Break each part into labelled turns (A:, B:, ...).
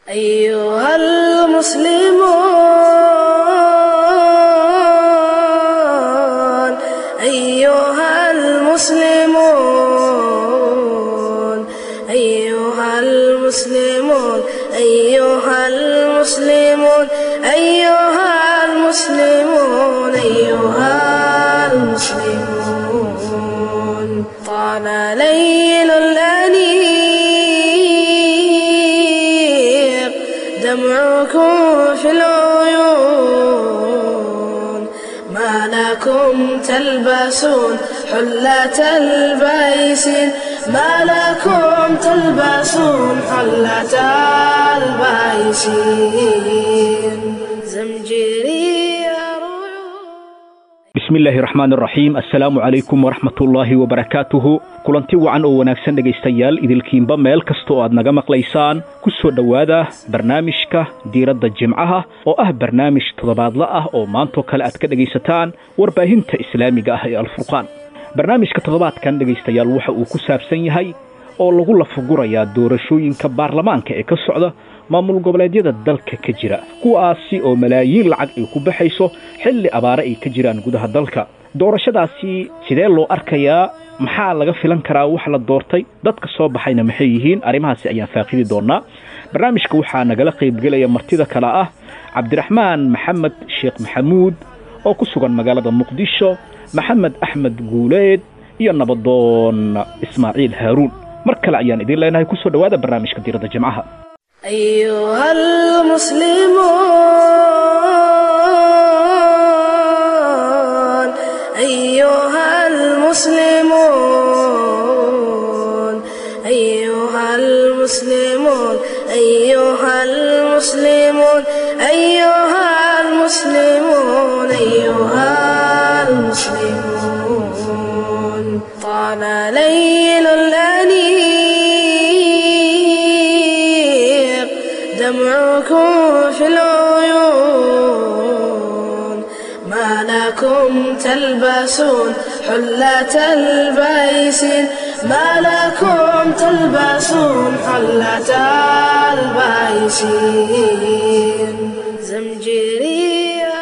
A: أيها المسلمون أيها المسلمون أيها المسلمون أيها المسلمون أيها المسلمون أيها المسلمون طال ليل الأنيق دمعكم في العيون ما لكم تلبسون حلة البيسين ما لكم تلبسون حلة البيسين زمجري
B: bismillaahi raxmaan raxiim assalaamu calaykum waraxmatullaahi wabarakaatuhu kulanti wacan oo wanaagsan dhegaystayaal idilkiinba meel kasta oo aad naga maqlaysaan ku soo dhowaada barnaamijka diiradda jimcaha oo ah barnaamij toddobaadla ah oo maantoo kale aad ka dhegaysataan warbaahinta islaamiga ah ee alfurqaan barnaamijka toddobaadkan dhegaystayaal waxa uu ku saabsan yahay oo lagu lafagurayaa doorashooyinka baarlamaanka ee ka socda maamul goboleedyada dalka ka jira kuwaasi oo malaayiin lacag ay ku baxayso xilli abaare ay ka jiraan gudaha dalka doorashadaasi sidee loo arkayaa maxaa laga filan karaa wax la doortay dadka soo baxayna maxay yihiin arrimahaasi ayaan faaqidi doonaa barnaamijka waxaa nagala qaybgelaya martida kale ah cabdiraxmaan maxamed sheekh maxamuud oo ku sugan magaalada muqdisho maxamed axmed guuleed iyo nabadoon ismaaciil haaruun mar kale ayaan idiin leenahay kusoo dhowaada barnaamijka diiradda jimcaha
A: أيها المسلمون أيها المسلمون أيها المسلمون أيها المسلمون أيها المسلمون أيها المسلمون طال ليل الأنيق دمعكم في العيون ما لكم تلبسون حلة البيسين ما لكم تلبسون حلة البيسين زمجري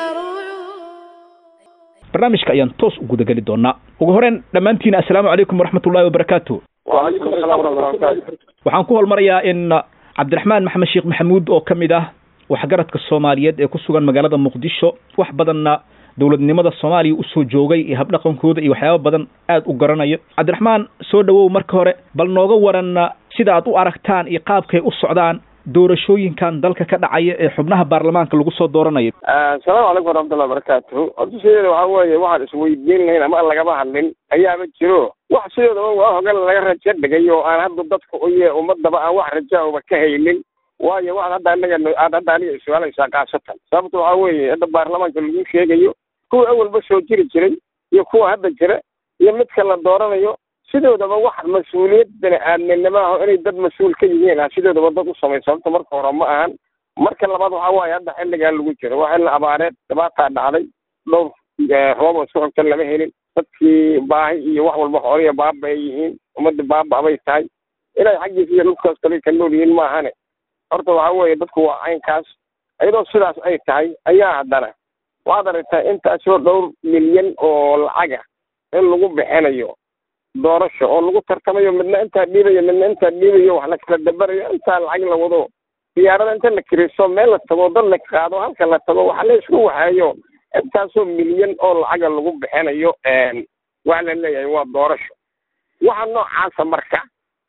B: barnaamijka ayaan toos u gudageli doonaa ugu horeen dhammaantiina assalaamu calaykum waraxmatullaahi wabarakaatu
C: وعليكم السلام ورحمة الله وبركاته
B: waxaan ku holmarayaa in cabdiraxmaan maxamed sheekh maxamuud oo ka mid ah waxgaradka soomaaliyeed ee ku sugan magaalada muqdisho wax badanna dowladnimada soomaaliya usoo joogay iyo habdhaqankooda iyo waxyaaba badan aad u garanaya cabdiraxmaan soo dhowow marka hore bal nooga waran sida aad u aragtaan iyo qaabkay u socdaan doorashooyinkan dalka ka dhacaya ee xubnaha baarlamaanka lagu soo dooranayo
C: asalaamu calaykum waraxmatullahi wabarakaatuhu horta sideeda waxaa weeye waxaan isweydiin lahayn ama aan lagaba hadlin ayaaba jiro wax sidoodaba waa hogan laga rajo dhigay oo aan hadda dadka uye ummadaba aan wax rajahooba ka haynin waayo waxaad hadda anaga aad hadda aniga iswaalaysaa kaasatan sababta waxaa weeye hadda baarlamaanka lagu sheegayo kuwa awalba soo jiri jiray iyo kuwa hadda jira iyo midka la dooranayo sidoodaba wax mas-uuliyad bani aadminimo ah oo inay dad mas-uul ka yihiin ah sidoodaba dad u samay sababta marka hore ma ahan marka labaad waxaa waaye hadda xilligaa lagu jiro waa xilli abaareed dhibaataa dhacday dhowr roob oo isku xigta lama helin dadkii baahi iyo wax walba xooliya baaba ay yihiin ummadda baaba bay tahay inay xaggiisa iyo dhulkaas kale ka nool yihiin maahane horta waxaa weeye dadku waa caynkaas iyadoo sidaas ay tahay ayaa haddana waxaad aragtaa intaasoo dhowr milyan oo lacaga in lagu bixinayo doorasho oo lagu tartamayo midna intaa dhiibayo midna intaa dhiibayo wax la kala dabarayo intaa lacag la wado diyaarada inta la kiriso meel la tago dad la qaado halka la tago waxa la isku waxeeyo intaasoo milyan oo lacaga lagu bixinayo waxa la leeyahay waa doorasho waxa noocaasa marka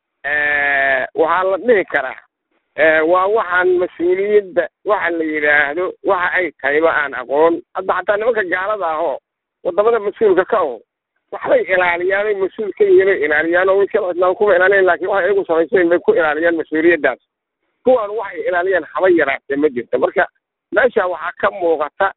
C: waxaa la dhihi karaa waa waxaan mas-uuliyadda waxa la yidhaahdo waxa ay tahayba aan aqoon hadda xataa nimanka gaalada ahoo wadamada mas-uulka ka aho waxbay ilaaliyaan mas-uul ka yihiin bay ilaaliyaan oo way kala cidlaan kuma ilaaliyan laakiin waxay iyagu samaysayn bay ku ilaaliyaan mas-uuliyaddaas kuwan waxay ilaaliyaan haba yaraatee ma jirto marka meesha waxaa ka muuqata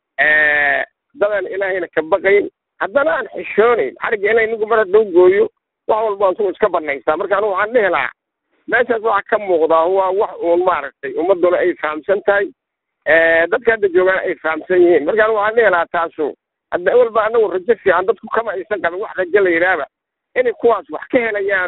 C: dadaan ilaahayna ka baqayn haddana aan xishoonayn xarigga ilahay ninku mar hadduu gooyo wax walba ansugu iska banaystaa marka anigu waxaan dhihi lahaa meeshaas waxaa ka muuqdaa waa wax uun maaragtay ummaduna ay fahamsan tahay dadka hadda joogaan ay fahamsan yihiin marka anigu waxaan dhihi lahaa taasu hadda awalba anagu rajo fiican dadku kama aysan qabin wax rajo la yidhaahba inay kuwaas wax ka helayaanoo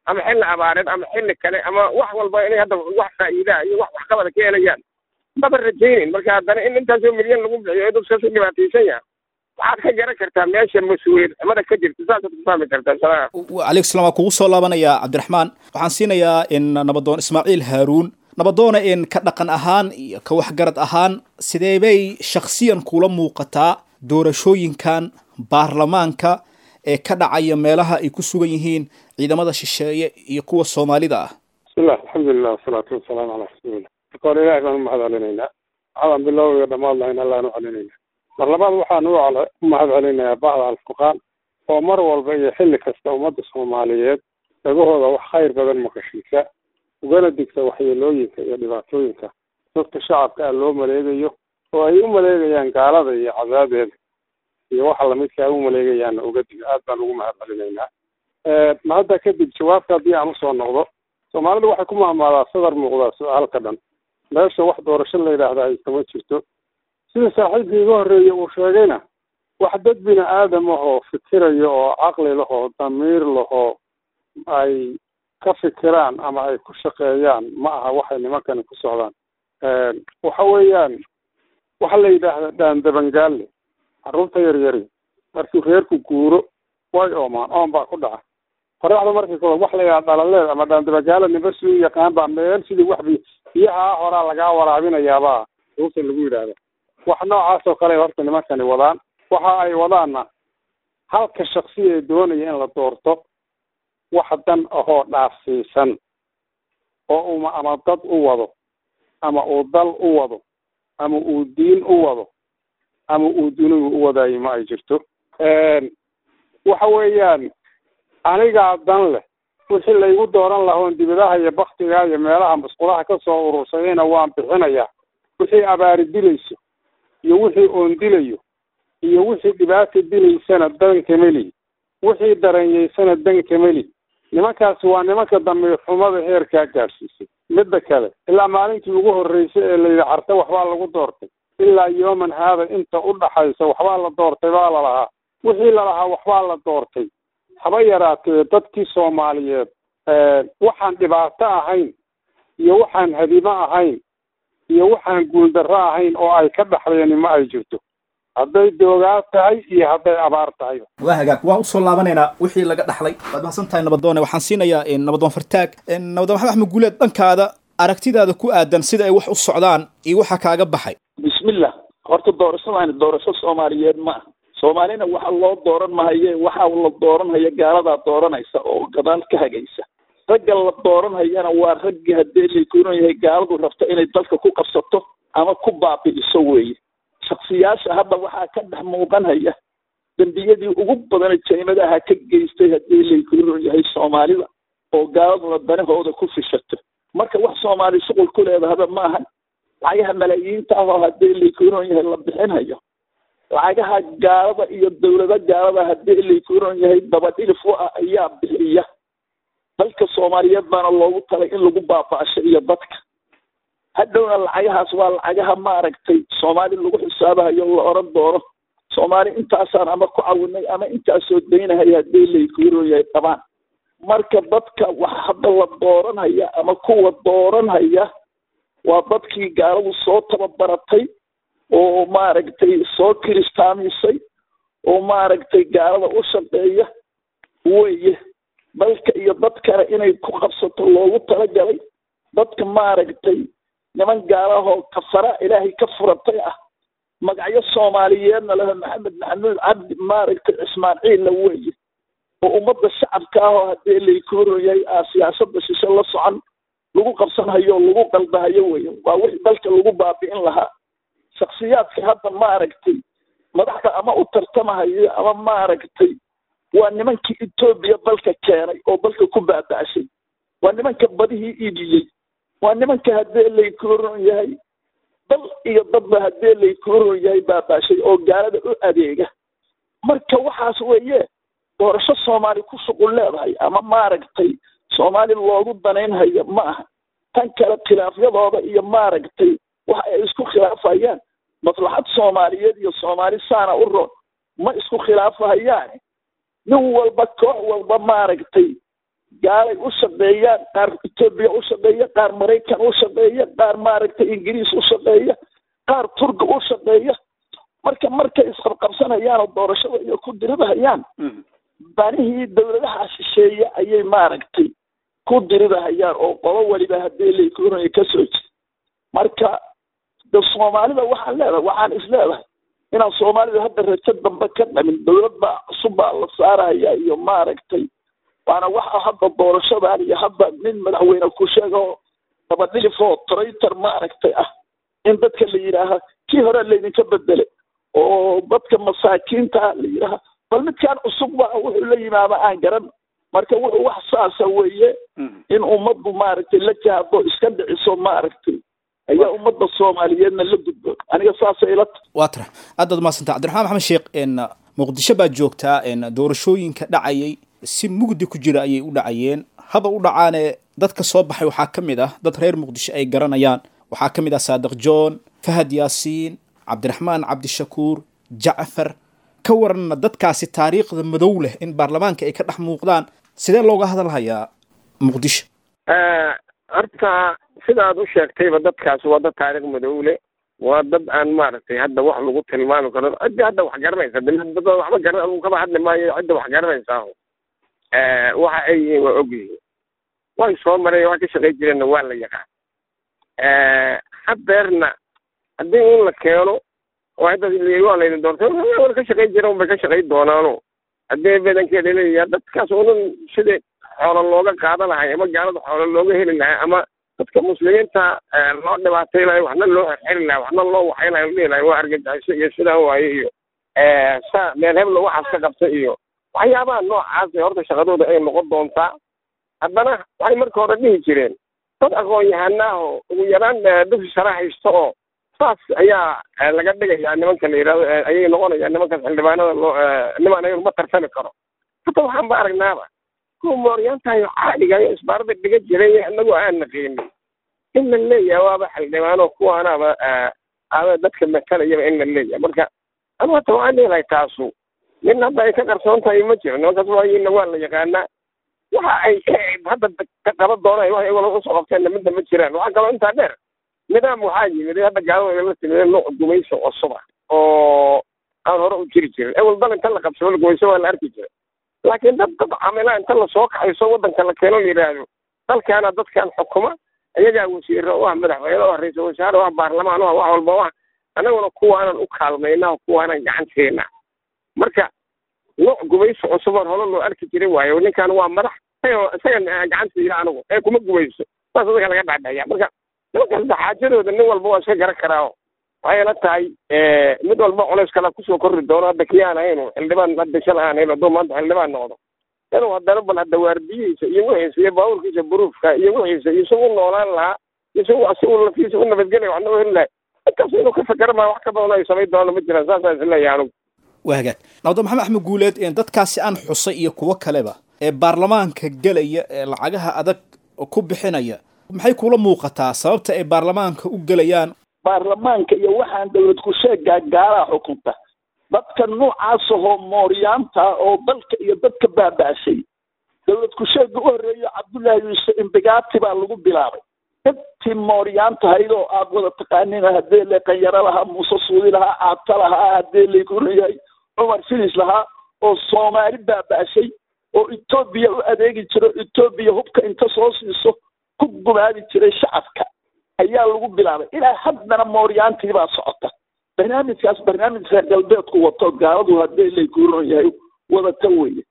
C: ama xilli abaareed ama xilli kale ama wax walba inay hadda wax faa'iidaa iyo wax waxqabada ka helayaan maba rajaynin marka haddana in intaasoo milyan lagu bixiyo ee dadkaas u dhibaataysan yaha waxaad ka garan kartaa meesha mas-uuliyad xumada ka jirta saasaad ku fahmi kartaa salaam
B: calaykum salaam waan kugu soo laabanayaa cabdiraxmaan waxaan siinayaa in nabadoon ismaaciil haaruun nabadoona in ka dhaqan ahaan iyo ka waxgarad ahaan sidee bay shakhsiyan kula muuqataa doorashooyinkan baarlamaanka ee ka dhacaya meelaha ay ku sugan yihiin ciidamada shisheeye iyo kuwa soomaalida ah
D: bismillah alxamdulilah wasalaatu wasalaamu calaa rasuulillah marka hore ilahay baan umahad celinaynaa waxaan bilowga dhammaad lahayn allaan u celinayna mar labaad waxaan u u mahad celinayaa bacda alfurqaan oo mar walba iyo xilli kasta ummadda soomaaliyeed dhagahooda wax khayr badan maqashiisa ugana digta waxyeelooyinka iyo dhibaatooyinka dadka shacabka ah loo maleegayo oo ay u maleegayaan gaalada iyo cadaadeeda iyo waxa lamidka ay u maleegayaanna uga diga aad baan ugu mahad celinaynaa ma hadda kadib jawaabta haddii aan usoo noqdo soomaalidu waxay ku mahmaadaa sadar muuqdaa su-aalka dhan meesha wax doorasho la yidhaahda ay kama jirto sida saaxiibkii iga horreeyey uu sheegayna wax dad bini aadam ahoo fikirayo oo caqli lahoo damiir lahoo ay ka fikiraan ama ay ku shaqeeyaan ma aha waxay nimankani ku socdaan waxa weeyaan waxa la yidhaahda dhaandabangaalle carruurta yaryari markii reerku guuro way oomaan oon baa ku dhaca qoraxda markii kale wax la yidhaha dhalaleed ama dhaandabagaala nimba si u yaqaan baa meel sidii wax bi biyaha horaa lagaa waraabinayaabaa carruurta lagu yidhaahda wax noocaas oo kale horta nimankani wadaan waxa ay wadaanna halka shaksi ee doonaya in la doorto wax dan ahoo dhaafsiisan oo uma ama dad u wado ama uu dal u wado ama uu diin u wado ama uu dunigu u wadaayo ma ay jirto waxa weeyaan anigaa dan leh wixii laygu dooran lahoon dibadaha iyo baktiga iyo meelaha musqulaha ka soo urursadayna waan bixinayaa wixii abaari dilayso iyo wixii oon dilayo iyo wixii dhibaata dilaysana dan kameli wixii daranyeysana dan kameli nimankaasi waa nimanka damiir xumada heerkaa gaadhsiisay midda kale ilaa maalintii ugu horreysay ee layidhi carte waxbaa lagu doortay ilaa yooman haada inta u dhaxaysa waxbaa la doortay baa lalahaa wixii lalahaa waxbaa la doortay haba yaraatee dadkii soomaaliyeed waxaan dhibaato ahayn iyo waxaan hadimo ahayn iyo waxaan guuldarro ahayn oo ay ka dhaxleeni ma ay jirto hadday doogaa tahay iyo hadday abaar tahay
B: waa hagaag waan usoo laabanaynaa wixii laga dhaxlay waad mahadsan tahay nabadoone waxaan siinayaa nabadoon fartaag nabadoon maxamed axmed guuleed dhankaada aragtidaada ku aadan sida ay wax u socdaan iyo waxa kaaga baxay
E: bismillah horta doorashadaani doorasho soomaaliyeed ma ah soomaalina waxa loo dooran mahaye waxa la dooranhaya gaaladaa dooranaysa oo gadaal ka hagaysa ragga la dooranhayana waa raggi haddii laykuunan yahay gaaladu rabta inay dalka ku qabsato ama ku baabi'iso weeye shaksiyaasha hadda waxaa ka dhex muuqanhaya dembiyadii ugu badana jaymadaha ka geystay haddii laykuunan yahay soomaalida oo gaaladuna danahooda ku fishato marka wax soomaali shuqul ku leedahaba ma ahan lacagaha malaayiinta ah oo haddii laykuunan yahay la bixinhayo lacagaha gaalada iyo dawlado gaalada haddii laykuunan yahay dabadhilif u ah ayaa bixiya dalka soomaaliyeed baana loogu talay in lagu baaba'asho iyo dadka hadhowna lacagahaas waa lacagaha maaragtay soomaali lagu xisaabahayo la oran doono soomaali intaasaan ama ku cawinay ama intaasoo daynahay haddii laykuunan yahay qabaan marka dadka wax hadda la dooranhaya ama kuwa dooranhaya waa dadkii gaaladu soo tababaratay oo maaragtay soo kiristaamisay oo maaragtay gaalada u shaqeeya weye dalka iyo dad kale inay ku qabsato loogu talagalay dadka maaragtay niman gaalahoo kafara ilaahay ka furatay ah magacyo soomaaliyeedna leho maxamed maxamuud cabdi maaragtay ismaaciilla weye oo ummadda shacabka ah oo haddii laykuuran yahay aa siyaasada shishe la socon lagu qabsanhayo oo lagu qaldahayo weye waa wixii dalka lagu baabi'in lahaa shaksiyaadka hadda maaragtay madaxda ama u tartamahayo ama maaragtay waa nimankii etoobiya dalka keenay oo dalka ku baaba'shay waa nimanka badihii iibiyey waa nimanka haddii laykuuran yahay dal iyo dadba haddii laykuuran yahay baaba'shay oo gaalada u adeega marka waxaas weeye doorasho soomaali ku shuqul leedahay ama maaragtay soomaali loogu danaynhayo ma aha tan kale khilaafyadooda iyo maaragtay waxa ay isku khilaafayaan maslaxad soomaaliyeed iyo soomaali saana u roon ma isku khilaafahayaane nin walba koox walba maaragtay gaalay u shaqeeyaan qaar etoobiya u shaqeeya qaar maraykan u shaqeeya qaar maaragtay ingiriis u shaqeeya qaar turga u shaqeeya marka markay isqabqabsanayaan oo doorashada iyo ku diridahayaan banihii dowladaha shisheeye ayay maaragtay ku diridahayaan oo qolo waliba haddii lakoraya kasoo jira marka de soomaalida waxaan leedahay waxaan is leedahay inaan soomaalida hadda rajo dambe ka dhamin dowlad baa cusub baa la saaraya iyo maaragtay waana waxa hadda doorashadan iyo hadda nin madaxweyne ku sheego dabadhilif oo traitor maaragtay ah in dadka la yidhaaha kii hore laydinka bedelay oo dadka masaakiinta la yidhaaha bal midkaan cusub waa wuxuu la yimaado aan garan marka wuxuu wax saasa weeye in ummaddu maaragtay la jahdo iska dhiciso maaragtay ayaa ummadda soomaaliyeedna la gudbo aniga saasay ila tahay
B: waa tara aad baad umahadsanta cabdiraxmaan maxamed sheekh n muqdisho baad joogtaa n doorashooyinka dhacayay si mugdi ku jira ayay u dhacayeen haba u dhacaane dadka soo baxay waxaa ka mid ah dad reer muqdisho ay garanayaan waxaa ka mid ah saadiq john fahad yaasiin cabdiraxmaan cabdishakuur jacfar ka waranna dadkaasi taariikhda madow leh in baarlamaanka ay ka dhex muuqdaan sidee looga hadalhayaa muqdisho
C: horta sidaad u sheegtayba dadkaas waa dad taariikh madow leh waa dad aan maaragtay hadda wax lagu tilmaami karo cidda hadda wax garanaysa dad waxba garan adugu kaba hadli maayo cidda wax garanaysaa waxa ay yihiin waa ogyihiin way soo mareen wax ka shaqay jireenna waa la yaqaan hadeerna haddii in la keeno oo hadda waa laydin doortay wal ka shaqayn jira unbay ka shaqayn doonaano haddii badankeeda leeyahay dadkaas unan sidii xoolo looga qaadan lahay ama gaalada xoolo looga heli lahay ama dadka muslimiinta loo dhibaatay lahay waxna loo xirxiri lahay waxna loo waxay lahay dhihi lahay waa argagixiso iyo sidaa waaye iyo saa meel heblo waxaas ka qabta iyo waxyaabaha noocaas horta shaqadooda ay noqon doontaa haddana waxay marka hore dhihi jireen dad aqoon yahanaaho ugu yaraan dugsi sare haysto oo saas ayaa laga dhigayaa nimanka la yidhahdo ayay noqonayaan nimankaas xildhibaanada loo niman ayagu ma tarsami karo hata waxaan ba aragnaaba kuwa mooryaantahayo caadigayo isbaarada dhiga jiray inagu aan naqiinin in la leeyahay waaba xildhibaano kuwaanaaba aba dadka matalayaba in la leeyahay marka anu hata waxaan leelahay taasu nin hadda ay ka qarsoon tahay ma jiro nimankaas waayina waa la yaqaanaa waxa ay hadda ka qaban doonaan wax iyagoo usoo qabteenna midda ma jiraan waxaa kaloo intaa dheer nidaam waxaa yimid hadda gaalada la timid nooc gumayso cusub ah oo aan hore u jiri jirin ewel dal inta la qabsado la gumayso waa la arki jiray laakiin dad dad camila inta lasoo kaxayso waddanka la keeno la yidhaahdo dalkaana dadkan xukuma iyagaa wasiiro u ah madaxweyne u ah ra-iisul wasaare u ah baarlamaan u ah wax walba u ah annaguna kuwaanan u kaalmaynaa kuwaanan gacanteena marka nooc gumayso cusubaan hore loo arki jiray waayo ninkan waa madax isagan gacantiiya anigu ee kuma gumayso saas dadka laga dhacdhaya marka nimankaas xaajadooda nin walba waa iska garan karaa waxay la tahay mid walba culays kala kusoo korri doono hadda kii aan ahaynu xildhibaan hadda shala aan hayn hadduu maanta xildhibaan noqdo inuu haddana bal hadda waardiyihiisa iyo wixiisa iyo baabuurkiisa buruufka iyo wixiisa iyo isagu noolaan lahaa isagu asigu lafiisa u nabadgelaya waxna u heli lahay intaas inuu ka fakera maa wax ka badan ay samayn doona ma jiraan saasaan isleeyahay anigu
B: waa hagaag nabdo maxamed axmed guuleed dadkaasi aan xusay iyo kuwo kaleba ee baarlamaanka gelaya ee lacagaha adag ku bixinaya maxay kula muuqataa sababta ay baarlamaanka u gelayaan
E: baarlamaanka iyo waxaan dowlad ku sheegaa gaalaa xukunta dadka noocaas ahoo mooryaanta oo dalka iyo dadka baaba'shay dowlad ku sheega u horreeyo cabdullaahi yuusuf imbigaati baa lagu bilaabay intii mooryaanta hayd oo aad wada taqaaniin haddee le qanyaro lahaa muuse suudi lahaa caabta lahaa haddee laguleeyahay cumar filis lahaa oo soomaali baaba'shay oo etoobiya u adeegi jiro etoobiya hubka inta soo siiso ku gumaadi jiray shacabka ayaa lagu bilaabay ilaa haddana mooryaantii baa socota barnaamijkaas barnaamij reer galbeedku wato gaaladu haddii layguuran yahay wadata weye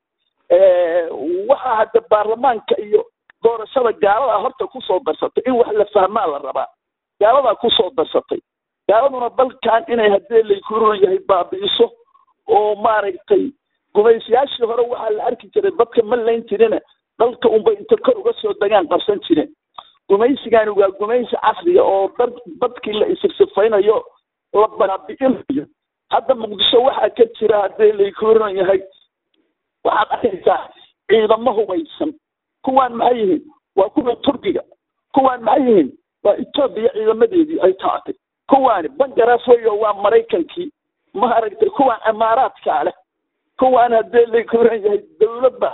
E: waxaa hadda baarlamaanka iyo doorashada gaalada horta kusoo darsatay in wax la fahmaa la rabaa gaaladaa kusoo darsatay gaaladuna dalkan inay haddii layguuran yahay baabi'iso oo maaragtay gumaysiyaashii hore waxaa la arki jiray dadka ma layn jirina dalka unbay inta kor uga soo degaan qabsan jireen gumaysigani waa gumaysi casriga oo dad dadkii la isirsifaynayo la baabi'inayo hadda muqdisho waxaa ka jira haddii laykuuran yahay waxaad arkaysaa ciidamo hubaysan kuwaan maxay yihiin waa kuwa turkiga kuwaan maxay yihiin waa etoobiya ciidamadeedii ay taatay kuwaani bangaraaf weyo waa maraykankii maaragtay kuwaan imaaraadkaa leh kuwaan haddii laykuuran yahay dowladda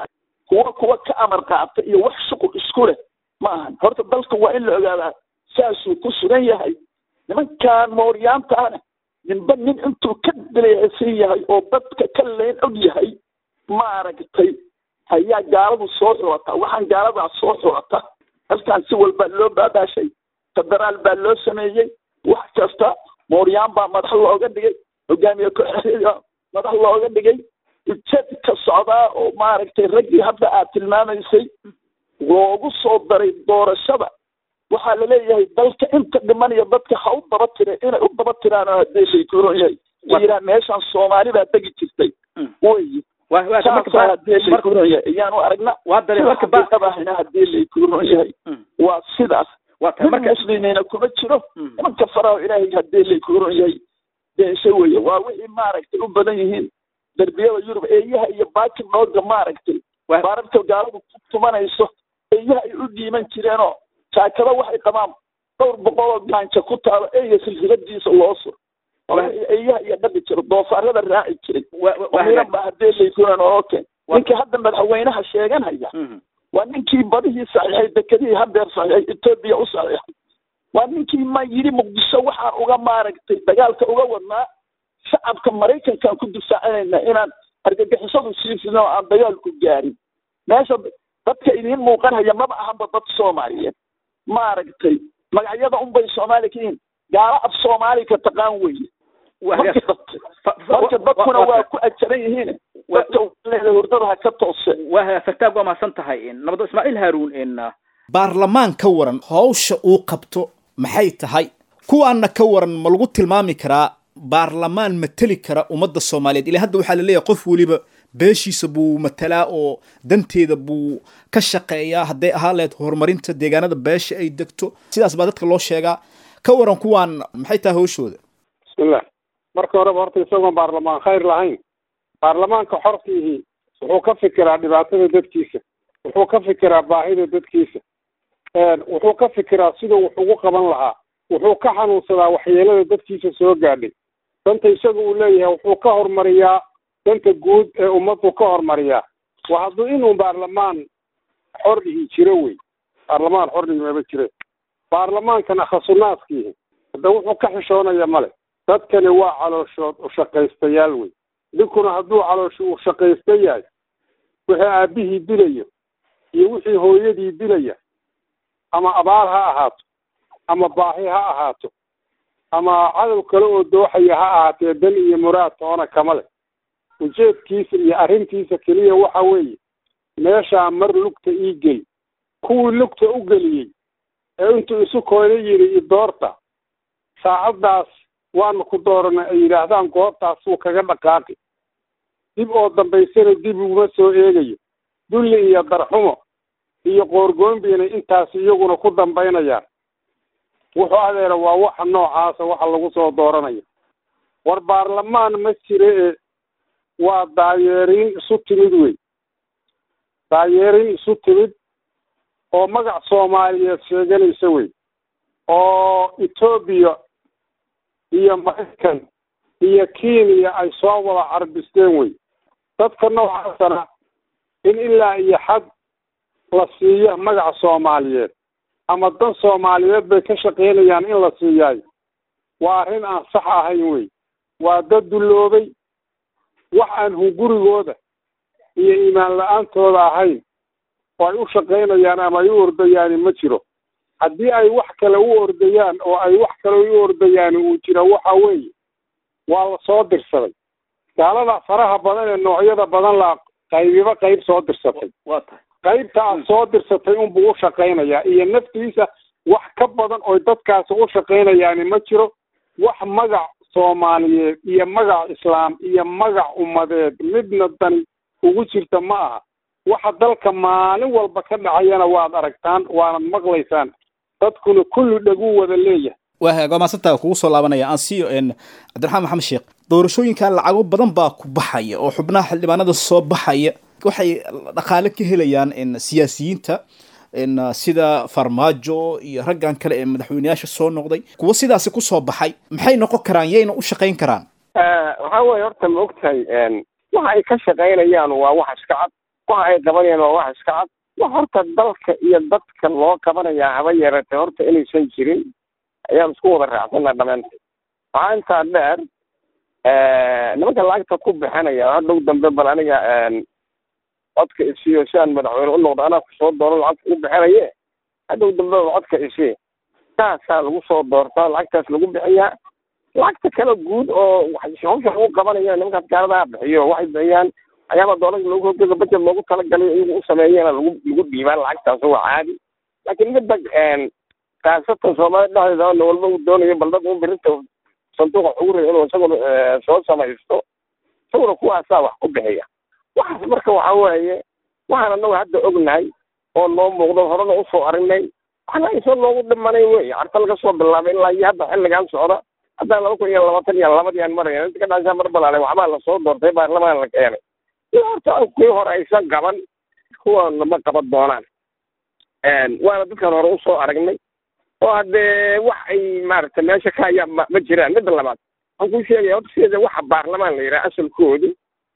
E: kuwa kuwa ka amar qaata iyo wax shuqul isku leh ma ahan horta dalka waa in la ogaadaa saasuu ku sugan yahay nimankan mooryaantaana ninba nin intuu ka dileecsan yahay oo dadka ka leen og yahay maaragtay ayaa gaaladu soo xulata waxaan gaaladaa soo xulata halkan si walbaa loo baabaashay federaal baa loo sameeyey wax kasta mooryaan baa madax looga dhigay hogaamiye ku-xigeenka madax looga dhigay ujeed ka socdaa oo maaragtay raggii hadda aad tilmaamaysay loogu soo daray doorashada waxaa laleeyahay dalka inta dhimanaya dadka ha u daba tire inay u daba tiraan oo haddii shaykuuron yahay yiraa meeshaan soomaali baa degi jirtay wey saasa haddii shaykuuron yahay ayaanu aragna ahna haddii laykuuron yahay waa sidaas nin muslimiina kuma jiro nimanka faraho ilaahay haddii laykuuron yahay beeshe weye waa wixii maaragtay u badan yihiin derbiyada yurub eeyaha iyo baaki nooga maaragtay baararka gaaladu ku tumanayso eeyaha ay u dhiiman jireenoo jaakada waxay qabaan dhowr boqol oo gaanja ku taalo eeya silsiladiisa loo sur eeyaha iyo dhaqi jiro doofaarada raaci jiray miran ba haddii laykuuran okay ninkii hadda madaxweynaha sheeganaya waa ninkii badihii saxiixay dekedihii hadeer saxiixay etoobiya u saxiixay waa ninkii ma yidhi muqdisho waxaan uga maaragtay dagaalka uga wadnaa shacabka maraykankaan ku difaacinayna inaan argagixisadu siifino oo aan dagaalku gaarin meesha dadka idiin muuqanaya maba ahanba dad soomaaliyeed maaragtay magacyada unbay soomaali ka yihiin gaalo af soomaali ka taqaan weye marka dadkuna waa ku ajaran yihiin dadka leeda hurdada ha ka toose
B: waa fartaag waa mahadsan tahay nabado ismaaciil haaruun
F: baarlamaan ka waran hawsha uu qabto maxay tahay kuwaana ka waran ma lagu tilmaami karaa baarlamaan mateli kara ummadda soomaaliyeed ilaa hadda waxaa laleeyahay qof weliba beeshiisa buu matalaa oo danteeda buu ka shaqeeyaa hadday ahaa lahayd horumarinta deegaanada beesha ay degto sidaas baa dadka loo sheegaa ka waran kuwaan maxay tahay hawshooda
D: bismillah marka horeba horta isagoon baarlamaan khayr lahayn baarlamaanka xorkiihi wuxuu ka fikiraa dhibaatada dadkiisa wuxuu ka fikiraa baahida dadkiisa wuxuu ka fikiraa siduu wax ugu qaban lahaa wuxuu ka xanuunsadaa waxyeelada dadkiisa soo gaadhay danta isaga uu leeyahay wuxuu ka hormariyaa danta guud ee ummaddu ka hormariyaa waa hadduu inuu baarlamaan xorrihi jiro wey baarlamaan xorrihi maba jire baarlamaankana khasunaadkiihi hadda wuxuu ka xishoonaya male dadkani waa calooshood ushaqaystayaal wey ninkuna hadduu caloosho uu shaqaysta yahay wixii aabihii dilayo iyo wixii hooyadii dilaya ama abaar ha ahaato ama baahi ha ahaato ama cadow kale oo dooxaya ha ahaatee dan iyo muraad toona kama leh ujeedkiisa iyo arrintiisa keliya waxa weeye meeshaa mar lugta ii geli kuwii lugta u geliyey ee intuu isu koona yidhi i doorta saacaddaas waanu ku dooranay ay yidhaahdaan goobtaas wuu kaga dhaqaaqi dib oo dambaysana dib uguma soo eegayo dulli iyo darxumo iyo qoorgoonbiina intaas iyaguna ku dambaynayaan wuxuu adeera waa waxa noocaasa waxa lagu soo dooranayo war baarlamaan ma jire ee waa daayeeriin isu timid wey daayeeriin isu timid oo magac soomaaliyeed sheeganaysa wey oo etoobiya iyo maraykan iyo kenya ay soo wada carbisteen wey dadka noocaasana in ilaa iyo xad la siiyo magaca soomaaliyeed ama dan soomaaliyeed bay ka shaqaynayaan in la siiyaayo waa arrin aan sax ahayn wey waa dad dulloobay wax aan hungurigooda iyo iimaan la-aantooda ahayn oo ay u shaqaynayaan ama ay u ordayaani ma jiro haddii ay wax kale u ordayaan oo ay wax kale u ordayaani uu jiro waxa weeye waa la soo dirsaday gaalada faraha badan ee noocyada badan la qaybiba qayb soo dirsatay
B: waa tahay
D: qaybta aad soo dirsatay unbuu u shaqaynayaa iyo naftiisa wax ka badan oo dadkaasi u shaqaynayaani ma jiro wax magac soomaaliyeed iyo magac islaam iyo magac ummadeed midna dani ugu jirta ma aha waxa dalka maalin walba ka dhacayana waad aragtaan waanad maqlaysaan dadkuna kulli dhaguu wada leeyahay
F: waa maasantaa kugu soo laabanaya aan siiyo cabdiraxmaan maxamed sheekh doorashooyinkan lacago badan baa ku baxaya oo xubnaha xildhibaanada soo baxaya waxay dhaqaale ka helayaan siyaasiyiinta sida farmaajo iyo raggan kale ee madaxweyneyaasha soo noqday kuwa sidaasi kusoo baxay maxay noqon karaan yayna u shaqayn karaan
C: waxaa weeye horta ma ogtahay waxa ay ka shaqaynayaan waa wax iska cad waxa ay qabanayaan waa wax iska cad wax horta dalka iyo dadka loo qabanayaa haba yaratee horta inaysan jirin ayaan isku wada raacsana dhamaantay waxaa intaa dheer nimanka lacagta ku bixinaya hadhow dambe bal aniga codka isiyo si aan madaxweyne u noqdo anaa kusoo dooro lacagta u bixinaye hadhow dambe codka isi saasaa lagu soo doortaa lacagtaas lagu bixiyaa lacagta kale guud oo hawsha lagu qabanaya nimankaas gaaladaa bixiyo waxay bixiyaan waxyaaba doolarka loogu hortega budget loogu talagalay iyagu u sameeyana lagu lagu dhiibaan lacagtaas waa caadi laakiin midda kaasatan soomaalida dhexdeeda na walba uu doonayo bal dad un birinta sanduuqa ugu ray inuu isaguna soo samaysto isaguna kuwaasaa wax ku bixiya waxaas marka waxa weeye waxaan anagu hadda ognahay oo noo muuqdo horena usoo arinay waxna aysan noogu dhimanay wey carta laga soo bilaabay ilaa iyo hadda xilligan socda haddaan laba kun iyo labaatan iyo labadii aan marayna inta ka dhashaa mar balaalay waxbaa lasoo doortay baarlamaan la keenay iyo horta kuwii hore aysan qaban kuwana ma qaban doonaan waana dadkan hore usoo aragnay oo haddee wax ay maaragtay meesha ka hayaa ma ma jiraan midda labaad waxaan kuu sheegaya horta sideeda waxa baarlamaan la yidhaha asalkoodu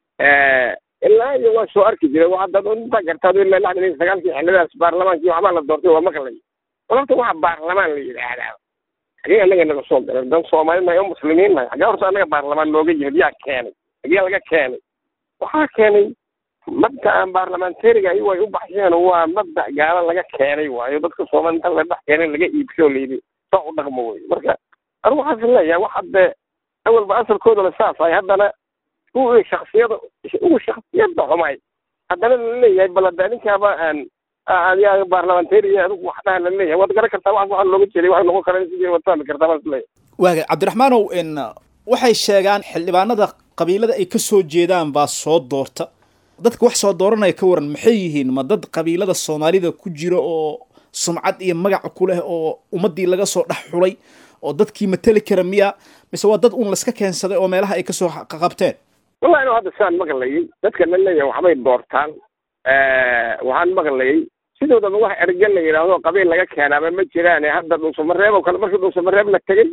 C: ilaa iyo waa soo arki jiray waa dad intaa gartaa ilaa lixdan iyo sagaalkii xillidaas baarlamaankii waxbaa la doortay waa maqlay bal horta waxa baarlamaan la yidhaahdaa xagee anaga naga soo galay dan soomaali nahay oo muslimiin nahay xagee horta anaga baarlamaan nooga yimid yaa keenay xagee laga keenay waxaa keenay mabda'an baarlamentariga ayagu ay u baxsheen waa mabda' gaala laga keenay waayo dadka soomaali inta la dhex keenay laga iibsho layidhi saa u dhaqmo wey marka anigu waxaas leeyahay wax hadde awalba asalkoodana saas ay haddana kuwii shaksiyada ugu shaksiyada xumay haddana laleeyahay bal hadda ninkaaba aan adiga baarlamentary adigu wax dhaha laleeyahay waad garan kartaa wax waxaa looga jeeday waxay noqon karaan sidii waad fahmi kartaa baan isleeyahay
F: waaga cabdiraxmaanow n waxay sheegaan xildhibaanada qabiilada ay ka soo jeedaan baa soo doorta dadka wax soo dooranaya ka waran maxay yihiin ma dad qabiilada soomaalida ku jira oo sumcad iyo magac ku leh oo ummadii laga soo dhex xulay oo dadkii mateli kara miya mise waa dad uun laska keensaday oo meelaha ay kasoo qabteen
C: wallahi inu hadda sidaan maqlayay dadka la leeyahay waxbay doortaan waxaan maqlayay sidoodaba wax ergen la yidhaahdo qabiil laga keenaaba ma jiraane hadda dhuusamareeb oo kale markii dhuusamareeb la tegey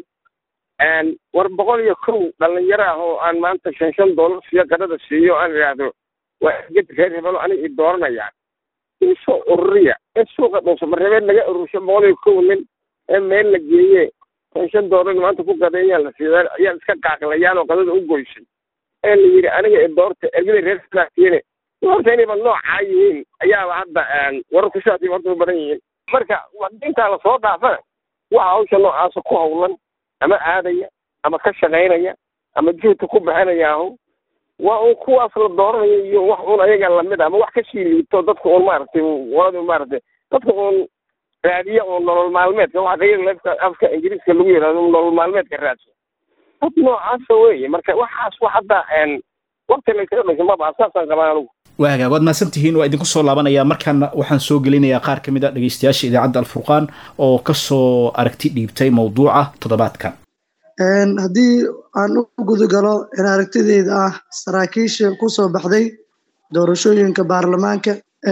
C: war boqol iyo kow dhalinyaro ah oo aan maanta shan shan doolar siiyo qadada siiyo aan idhaahdo waa erged reer hebelo aniga i dooranayaan isoo ururiya in suuqa dhuusamareebeed laga urursho boqol iyo kow nin ee meel la geeye shan shan doolar maanta ku gadeeyaan la siiya ayaa iska qaaqlayaan oo qadada u goysay ee la yidhi aniga i doorta ergada reer hebelaatiine horta inayba noocaa yihiin ayaaba hadda wararku sidaasay horta u badan yihiin marka intaa lasoo dhaafana waxa hawsha noocaasa ku hawlan ama aadaya ama ka shaqaynaya ama juhda ku bixinaya ahu waa un kuwaas la dooranayo iyo wax un ayaga lamid ama wax kasii liito dadka un maaragtay walada maaragtay dadka un raadiya un nolol maalmeedka waxa qayada afka ingiriiska lagu yidhahdo nolol maalmeedka raadsa dad noocaasa weeye marka waxaas wax hadda waqti laysaga dhasho maba saasaan qabaa anugu
F: waaga waad mahadsan tihiin waa idinku soo laabanaya markaana waxaan soo gelinayaa qaar ka mid a dhegeystayaasha idaacadda alfurqaan oo kasoo aragti dhiibtay mawduuca toddobaadkan
G: haddii aan u gudagalo in aragtideyda ah saraakiisha kusoo baxday doorashooyinka baarlamaanka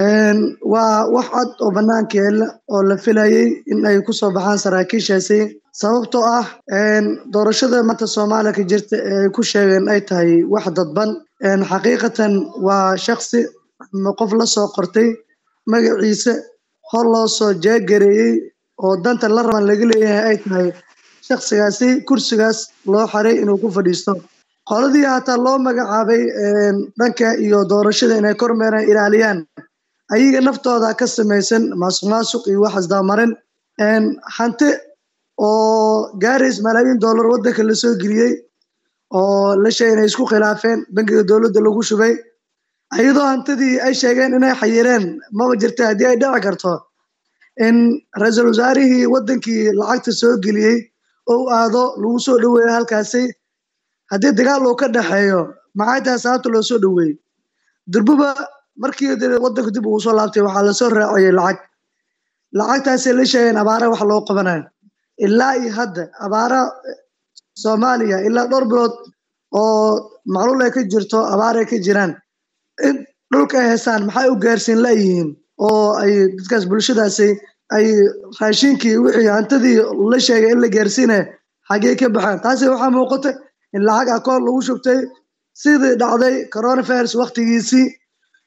G: waa wax cad oo banaanka yaalla oo la filayay in ay kusoo baxaan saraakiishaasi sababtoo ah doorashada maanta soomaaliya ka jirta ee ay ku sheegeen ay tahay wax dadban xaqiiqatan waa shaksi ama qof la soo qortay magaciisa hor loo soo jeegareeyey oo danta la raban laga leeyahay ay tahay shaksigaasi kursigaas loo xaray inuu ku fadhiisto qoladii hataa loo magacaabay dhanka iyo doorashada inay kormeeraan ilaaliyaan ayaga naftooda ka samaysan maasuq maasuq iyo wax isdabamarin hanti oo gaarays malaayiin dollar waddanka lasoo geliyey oo la sheegay inay isku khilaafeen bangiga dowladda lagu shubay iyadoo hantidii ay sheegeen inay xayireen maba jirta haddii ay dhici karto in ra-iisul wasaarihii waddankii lacagta soo geliyey oo u aado lagu soo dhoweeyo halkaasi haddii dagaal uu ka dhexeeyo maxay tahay sababta loo soo dhoweeyey durbuba markii waddanku dib ugu soo laabtay waxaa lasoo raaciyey lacag lacagtaasay la sheegeen abaara wax loo qabanayo ilaa iyo hadda abaara soomaaliya ilaa dhowr bilood oo macluul ay ka jirto abaar ay ka jiraan in dhulka ay haystaan maxay u gaarsiin layihiin oo ay dadkaas bulshadaasi ay raashinkii wixii hantidii la sheegay in la gaarsiinaya xaggee ka baxaan taasi waxaa muuqata in lacag akoon lagu shubtay sidii dhacday coronavirus waktigiisii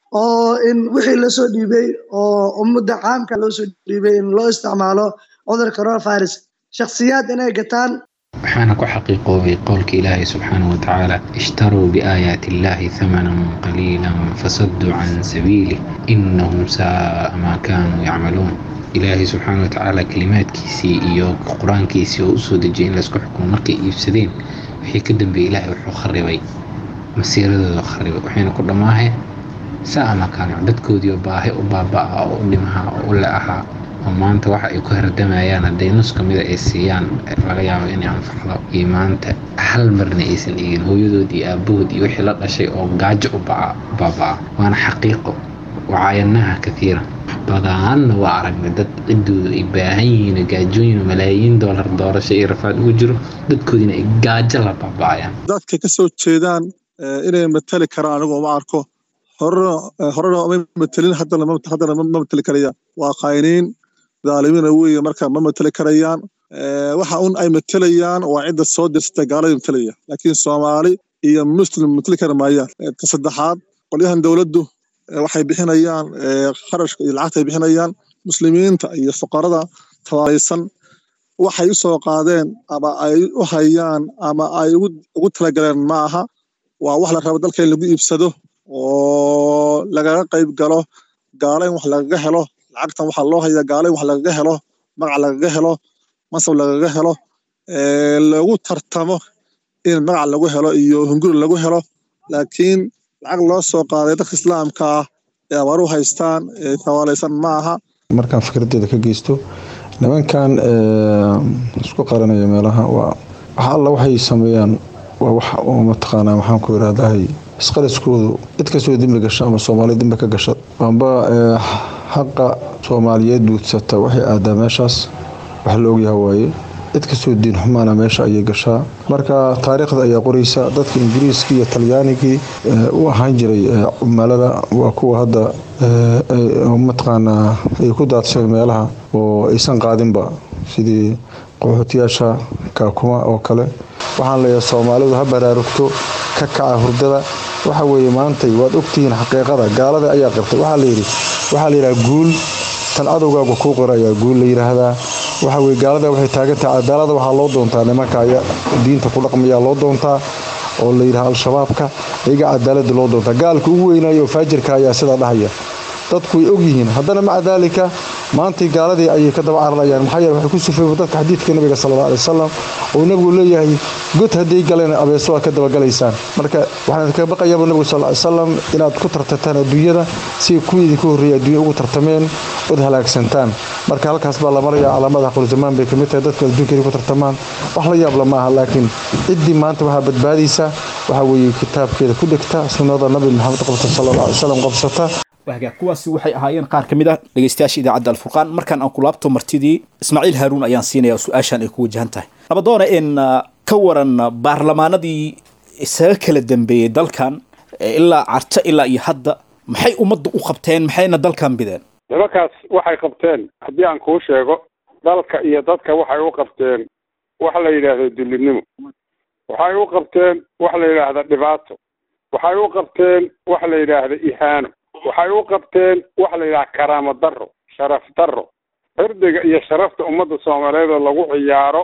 G: oo in wixii lasoo dhiibay oo ummadda caamka loo soo dhiibay in loo isticmaalo cudurka coronavirus shakhsiyaad inay gataan
H: waxaana ku xaqiiqoobay qowlka ilaahay subxaanahu watacaala ishtaruu biaayaati illaahi hamanan qaliilan fasaduu can sabiilih innahum saaa maa kaanuu yacmaluun ilaahay subxaana watacaala kalimaadkiisii iyo qur-aankiisii oo usoo dejiyay in laysku xukumo markay iibsadeen wixii ka dambeeyey ilaahay wuxuu kharibay masiiradooda kharibay waxayna ku dhammaaheen saa ma kaanu dadkoodii oo baahi u baaba-a oo u dhimaha oo u le-ahaa oo maanta waxa ay ku hardamayaan hadday nus ka mida ay siiyaan laga yaabo inay anfacdo iyo maanta hal marna aysan eegin hooyadood iyo aabahood iyo wixii la dhashay oo gaajo u baaba-a waana xaqiiqo wacaayanaha katiira badaanna waa aragnay dad ciddooda ay baahan yihiin gaajooyin malaayiin doolar doorasho iyo rafaad ugu jiro dadkoodiina ay gaajo la baaba-ayaan
I: dadka ka soo jeedaan inay matali karaan anigu uma arko horena horena ma matelin haddana haddana ma mateli karayaan waa qaayniin dhaalimiina weeye marka ma mateli karayaan waxa un ay matelayaan waa cidda soo dirsata gaalada matelaya laakiin soomaali iyo muslim mateli kari maayaan ka saddexaad qolyahan dowladdu waxay bixinayaan kharashka iyo lacagta ay bixinayaan muslimiinta iyo fuqarada tabaalaysan waxay u soo qaadeen ama ay u hayaan ama ay ugu talagaleen ma aha waa wax la rabo dalka in lagu iibsado oo lagaga qayb galo gaala in wax lagaga helo lacagtan waxaa loo hayaa gaala in wax lagaga helo magac lagaga helo mansab lagaga helo lagu tartamo in magac lagu helo iyo hunguri lagu helo laakiin lacag loo soo qaaday dadka islaamka ah ee abaaru haystaan ee tawaalaysan ma aha
J: markaan fikradeeda ka geysto nimankan isku qaranaya meelaha waa waxa alla waxay sameeyaan waa wax oo mataqaanaa maxaan ku irahdahay isqaliskoodu cid kastoo dembi gasha ama soomaaliya dembi ka gasha amba xaqa soomaaliyeed duudsata waxay aadaa meeshaas wax la ogyaha waaye cid kastoo diin xumaana meesha ayay gashaa marka taariikhda ayaa qoraysa dadka ingiriiskii iyo talyaanigii u ahaan jiray cumaalada waa kuwa hadda mataqaanaa ay ku daadsheen meelaha oo aysan qaadinba sidii qaxootiyaasha kaakuma oo kale waxaan leeyahay soomaalidu ha baraarugto ka kaca hurdada waxa weeye maantay waad ogtihiin xaqiiqada gaalada ayaa qirtay waxaa layidhi waxaa layidhaha guul tan cadowgaaga kuu qira ayaa guul la yidhaahdaa waxa weye gaalada waxay taagantahay cadaalada waxaa loo doontaa nimanka diinta ku dhaqmayaa loo doontaa oo la yidhaha al-shabaabka iyaga cadaalada loo doontaa gaalka ugu weynaayo oo faajirka ayaa sidaa dhahaya dadku way ogyihiin haddana maca daalika maantay gaaladii ayay ka daba cararayaan maxaa yeele waxay ku sufeeyeen dadka xadiidka nabiga sala alla alay wasalam oo nabigu leeyahay god hadday galeen abeeso waa ka dabagalaysaan marka waxaan idinka baqayaaba nabigu sal ly salam inaad ku tartataan adduunyada si kuwii idinka horreeyay adduunya ugu tartameen ood halaagsantaan marka halkaas baa la maraya calaamadaha qurzamaan bay kamid tahay dadka adduunka inay ku tartamaan wax la yaabla ma aha laakiin ciddii maanta waxaa badbaadaysa waxaa weeye kitaabkeeda ku dhigta sunnada nabi maxamed qabta sala alla alay wasalam qabsata
F: wahagaag kuwaasi waxay ahaayeen qaar ka mid ah dhegeystayaasha idaacadda alfurqaan markaan aan ku laabto martidii ismaaciil haaruun ayaan siinaya su-aashan ay ku wajahan tahay nabadoona in ka waran baarlamaanadii isaga kala dambeeyey dalkan ilaa carto ilaa iyo hadda maxay ummadda u qabteen maxayna dalkan bideen
D: nimankaas waxay qabteen haddii aan kuu sheego dalka iyo dadka waxay u qabteen wax la yidhaahdo dullinimo waxay u qabteen wax la yidhaahda dhibaato waxay u qabteen wax la yidhaahda ihaano waxay u qabteen wax la yidhaha karaamo darro sharaf darro cirdiga iyo sharafta ummadda soomaaliyeed oo lagu ciyaaro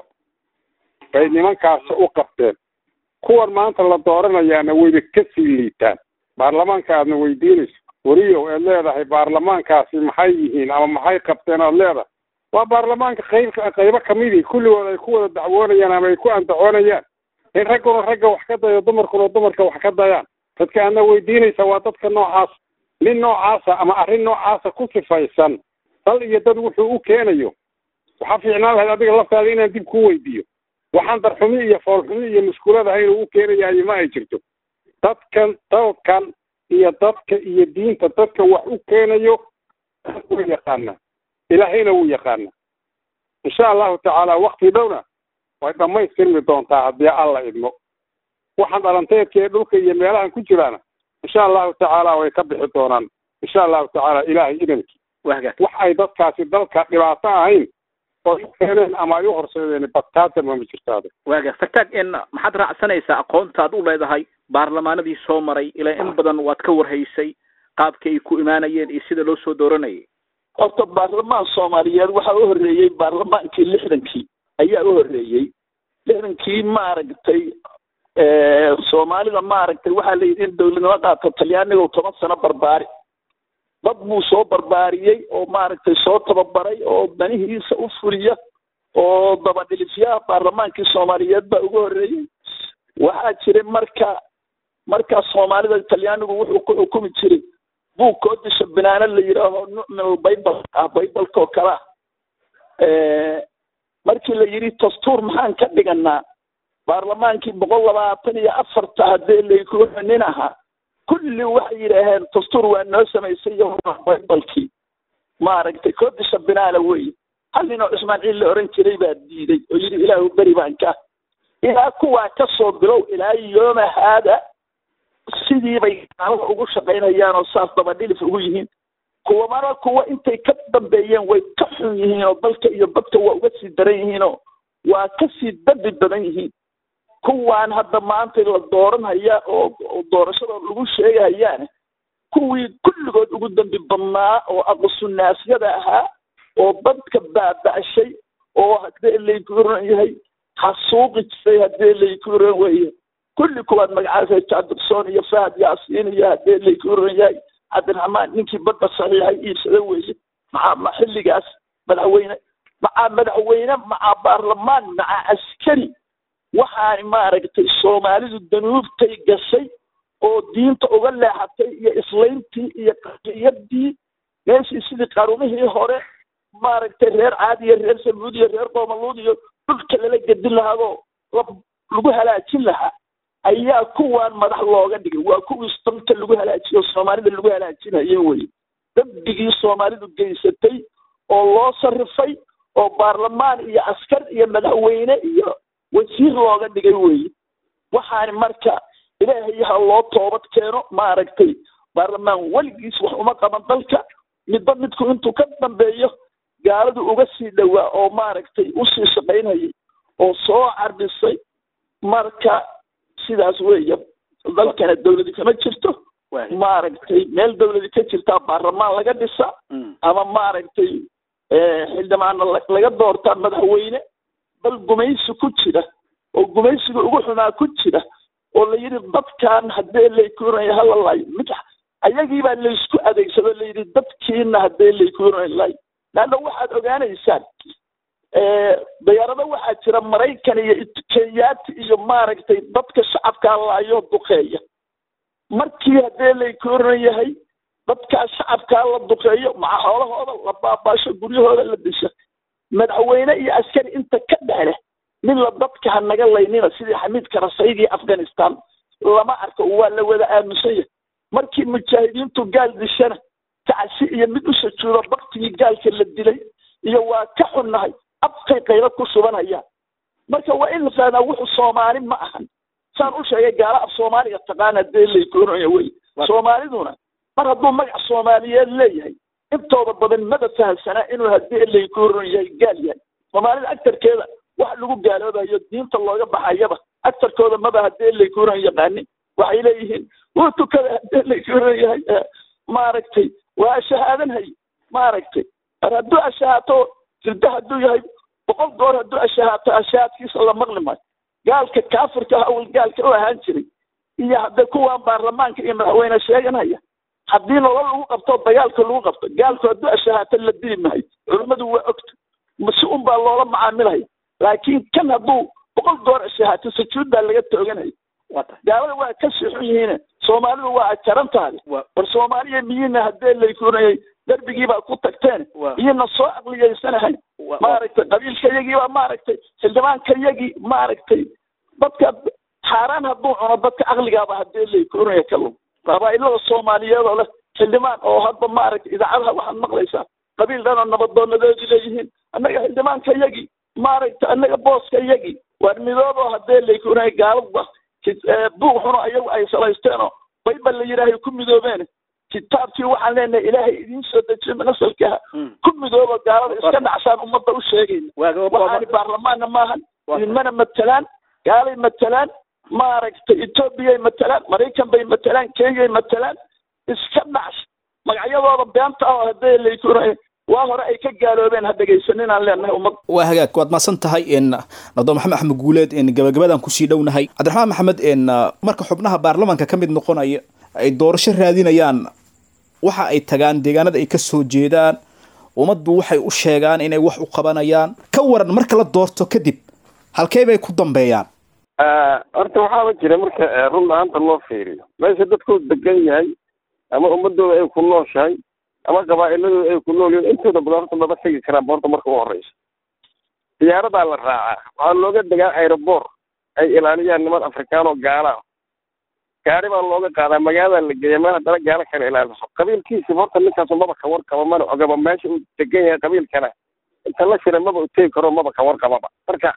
D: bay nimankaasi u qabteen kuwan maanta la dooranayaana wayba kasii liitaan baarlamaanka aadna weydiinayso weriyow eed leedahay baarlamaankaasi maxay yihiin ama maxay qabteen oad leedahay waa baarlamaanka qayb qaybo kamidii kulligood ay ku wada dacwoonayaan ama ay ku andacoonayaan in ragguna ragga wax ka dayo dumarkuna dumarka wax ka dayaan dadka aadna weydiinaysa waa dadka noocaas nin noocaasa ama arrin noocaasa ku sifaysan dal iyo dad wuxuu u keenayo waxaa fiicnaan lahayd adiga laftaada inaan dib ku weydiiyo waxaan darxumi iyo foolxumi iyo muskuladaha inuu u keenayaayo ma ay jirto dadkan dalkan iyo dadka iyo diinta dadka wax u keenayo wuu yaqaanaa ilaahayna wuu yaqaanaa insha allahu tacaala wakti dhowna way dhammaystirmi doontaa haddii alla idmo waxaan dhalanteedka ee dhulka iyo meelahan ku jiraana insha allahu tacaala way ka bixi doonaan insha allahu tacaala ilaahay idankii
B: wahagaag
D: wax ay dadkaasi dalka dhibaato ahayn oo u keeneen ama ay u horseedeen badtaatama ma jirtaada
B: wahagaag fataag in maxaad raacsanaysaa aqoontaad u leedahay baarlamaanadii soo maray ilaa in badan waad ka warhaysay qaabka ay ku imaanayeen iyo sida loo soo dooranayay
E: horta baarlamaan soomaaliyeed waxaa u horreeyey baarlamaankii lixdankii ayaa u horreeyey lixdankii maaragtay soomaalida maaragtay waxaa la yidhi in dowladnimo qaato talyaaniga toban sano barbaari dad buu soo barbaariyey oo maaragtay soo tababaray oo danihiisa u fuliya oo dabadhilifyaha baarlamaankii soomaaliyeed baa ugu horreeyey waxaa jiray marka markaa soomaalida talyaanigu wuxuu ku xukumi jiray buug koodisha binaano la yidhaaho nucmil baybal ah baybalka oo kale ah markii la yidhi dastuur maxaan ka dhiganaa baarlamaankii boqol labaatan iyo afarta haddee laykuga nin ahaa kulli waxay yidhaaheen dastuur waa noo samaysay baybalkii maaragtay koodisha binaana weye hal nin oo cusmaan ciil la oran jiray baa diiday oo yidhi ilaahu beri baan ka ilaa kuwaa ka soo bilow ilaa yooma haada sidii bay gaalada ugu shaqaynayaan oo saas dabadhilif ugu yihiin kuwamana kuwa intay ka dambeeyeen way ka xun yihiin oo dalka iyo dadka waa uga sii daran yihiinoo waa ka sii dambi badan yihiin kuwaan hadda maanta la dooranhaya oo doorashada lagu sheegahayaane kuwii kulligood ugu dambi badnaa oo aqsunaasiyada ahaa oo dadka baaba'shay oo haddee layku oran yahay xasuuqi jiray haddee layku oran weeye kulli kuwaad magacaasa jaadirsoon iyo fahad yaasiin iyo haddee layku oran yahay cabdiraxmaan ninkii badda saxiixay iibsada weeye maxaa xilligaas madaxweyne macaa madaxweyne macaa baarlamaan macaa askari waxaani maaragtay soomaalidu danuubtay gashay oo diinta uga leexatay iyo islayntii iyo qadiyadii meeshii sidii qarumihii hore maaragtay reer caadi iyo reer samuud iyo reer qoomaluud iyo dhulka lala gedin lahaadoo lagu halaajin lahaa ayaa kuwaan madax looga dhigay waa kuwii dalka lagu halaajiyo soomaalida lagu halaajinayay weye dembigii soomaalidu geysatay oo loo sarifay oo baarlamaan iyo askar iyo madaxweyne iyo wasiir looga dhigay weye waxaani marka ilaahay ha loo toobad keeno maaragtay baarlamaan weligiis wax uma qaban dalka midba midku intuu ka dambeeyo gaaladu uga sii dhowaa oo maaragtay usii shaqaynayay oo soo carbisay marka sidaas weeye dalkana dawladi kama jirto maaragtay meel dawladi ka jirtaa baarlamaan laga dhisa ama maaragtay xildhibaana laga doortaa madaxweyne dal gumaysi ku jira oo gumaysiga ugu xumaa ku jira oo la yidhi dadkan haddee laykuunaya halalay mid ayagiibaa laysku adeegsado layidhi dadkiina haddee laykuunalay laanna waxaad ogaanaysaan dayaarado waxaa jira maraykan iyo kenyaati iyo maaragtay dadka shacabkaa laayo duqeeya markii haddee laykuuran yahay dadkaa shacabkaa la duqeeyo maca xoolahooda la baabaasho guryahooda la disha madaxweyne iyo askari inta ka dhexle mid la dadka ha naga laynina sidii xamiid karasaydii afghanistan lama arko waa la wada aaminsan yahay markii mujaahidiintu gaal dishana kacsi iyo mid u sajuudo baktigii gaalka la dilay iyo waa ka xunnahay afkay qaylo ku shubanayaan marka waa in la fahmaa wuxuu soomaali ma ahan saan u sheegay gaala af soomaaliga taqaana dee laykuunaya wey soomaaliduna mar hadduu magac soomaaliyeed leeyahay intooda badan mada fahamsanaa inuu haddii laykuuran yahay gaal yahay soomaalida agtarkeeda wax lagu gaaloobayo diinta looga baxayaba agtarkooda maba haddii laykuuran yaqaanin waxay leeyihiin wuu tukada haddii laykuuran yahay maaragtay waa shahaadanhay maaragtay mar hadduu ashahaato sirda hadduu yahay boqol goor hadduu ashahaato ashahaadkiisa la maqli maayo gaalka kaafirka awal gaalka u ahaan jiray iyo hadda kuwaan baarlamaanka iyo madaxweyne sheeganaya haddii nolol lagu qabto dagaalka lagu qabto gaalku hadduu ashahaato la dili maayo culimmadu waa ogta mase un baa loola macaamilaya laakiin kan hadduu boqol goor ashahaato sujuud baa laga tooganaya gaalada waa ka sixun yihiin soomaalidu waa jaran tahay war soomaaliya miyina haddee laykunayay darbigii baa ku tagteen miyina soo aqliyaysanahay maaragtay qabiilkayagiibaa maaragtay xildhibaankayagii maaragtay dadka xaaraan hadduu cuno dadka caqligaaba haddee laykunaya kalum qabaa'ilada soomaaliyeed oo leh xildhibaan oo hadda maaragtay idaacadaha waxaad maqlaysaa qabiil dhanoo nabadoonadoodii leeyihiin annaga xildhibaankayagii maaragtay annaga booskayagii waar midoobo haddee laykunaya gaalada buug xuno ayagu ay salaysteenoo baybal la yidhaahay ku midoobeen kitaabkii waxaan leenahay ilaahay idiin soo dejiyo nasalkaha ku midooba gaalada iska dhacsaan ummadda u sheegayna waxaani baarlamaanna maahan idinmana matalaan gaalay matalaan maaragtay etoobiyay matalaan maraykan bay matalaan kenyay matalaan iska dhacs magacyadooda beenta ah oo hadday laytuunay waa hore ay ka gaaloobeen ha dhegaysanin aan leenahay ummad
F: waa hagaag waad mahadsan tahay n nado maxamed axmed guuleed n gabagabadaan kusii dhownahay cabdiraxmaan maxamed n marka xubnaha baarlamaanka ka mid noqonaya ay doorasho raadinayaan waxa ay tagaan deegaanada ay ka soo jeedaan ummaddu waxay u sheegaan inay wax u qabanayaan ka waran marka la doorto kadib halkee bay ku dambeeyaan
C: horta waxaaba jira marka run ahaanta loo fiiriyo meesha dadku degan yahay ama ummadooda ay ku nooshahay ama qabaa'iladooda ay ku nool yihiin intooda badan horta maba tegi karaan horta marka u horeysa diyaaradaa la raacaa waxaa looga degaa aeroboor ay ilaaliyaan niman afrikaan oo gaala ah gaari baa looga qaadaa magaalada la geeya meel haddana gaalo kale ilaaliso qabiilkiisiba horta ninkaasu maba ka warqaba mana ogaba meesha uu degan yahay qabiilkana inta la shira maba u tegi karo maba ka warqababa marka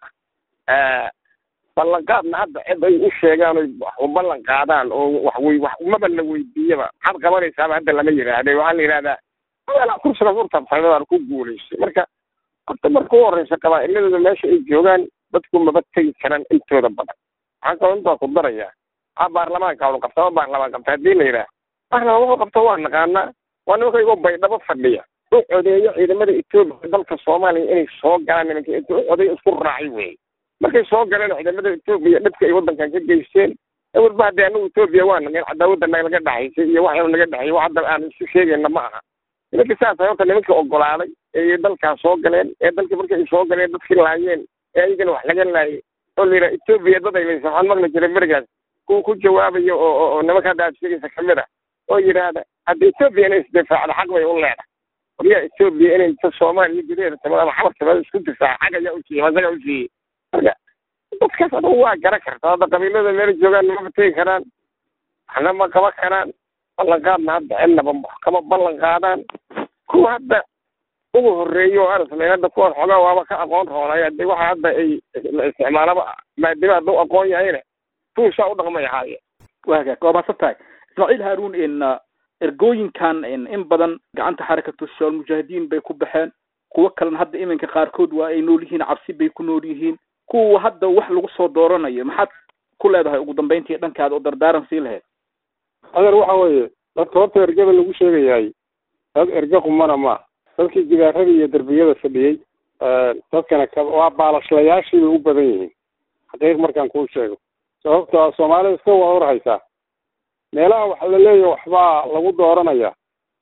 C: ballanqaadna hadda cid ay u sheegaan oy wax u ballan qaadaan oo wax wey wax maba la weydiiyaba maxaad qabanaysaaba hadda lama yidhaahde waxaa la yidhahdaa madaala kursiga furtabsadaan ku guulaystay marka horta marka u horeysa qabaa'iladooda meesha ay joogaan dadku maba tegi karaan intooda badan waxaan kaloo intaa ku darayaa waxaa baarlamaanka unu qabta ma baarlamaan qabta haddii la yidhaah baarlamaan wuxuu qabta waa naqaanaa waa nimanka igoo baydhabo fadhiya u codeeyo ciidamada etoobiya dalka soomaaliya inay soo galaan nimanka inta u codeeyo isku raacay wey markay soo galeen ciidamada etoobiya dhibka ay waddankan ka geysteen walba haddii anagu etoobiya waa nageen cadaawadda naga dhexaysay iyo wax naga dhexeeyay wax hadda aan isu sheegayna ma aha nimanka saas horta nimanka ogolaaday ee dalkaas soo galeen ee dalka markay ay soo galeen dadkii laayeen ee ayagana wax laga laayay oo la yidhaha etoobiya dad ay laysa waxaan maqli jiray berigaas kuwa ku jawaabayo oo oo nimanka hadda aad sheegaysa kamid ah oo yidhaahda hadda etoobiya inay isdifaacdo xaq bay u leedahay waryaa etoobiya inay inta soomaaliya gudaheeda timada ama xamar timada isku difaaca xag ayaa u siiyey masaga u siiyey marka dadkaas adugu waa garan karta hadda qabiilada meel joogaan mama tegi karaan waxna ma qaban karaan ballanqaadna hadda cidnaba kama ballan qaadaan kuwa hadda ugu horreeyo oo arasla hadda kuwaas xoogaa waaba ka aqoon roonay hadde waxa hadda ay la isticmaalaba maadama hadda u aqoon yahayna tuusaa u dhaqmay ahaayeen
B: waa hagaag waa mahadsan tahay ismaaciil haaruun in ergooyinkan in badan gacanta xarakatu shabaal mujaahidiin bay ku baxeen kuwo kalena hadda iminka qaarkood waa ay nool yihiin cabsi bay ku nool yihiin kuwa hadda wax lagu soo dooranayo maxaad ku leedahay ugu dambeyntii dhankaada oo dardaaran sii lahayd
D: adeer waxa weeye dadka horta ergada lagu sheegayahay dad erge qumana ma dadkii gidaarada iyo derbiyada fadhiyey dadkana ka waa baalashlayaashii bay u badan yihiin xaqiiq markaan kuu sheego sababto soomaalida iska waa warhaysaa meelaha waxa la leeyahay waxbaa lagu dooranaya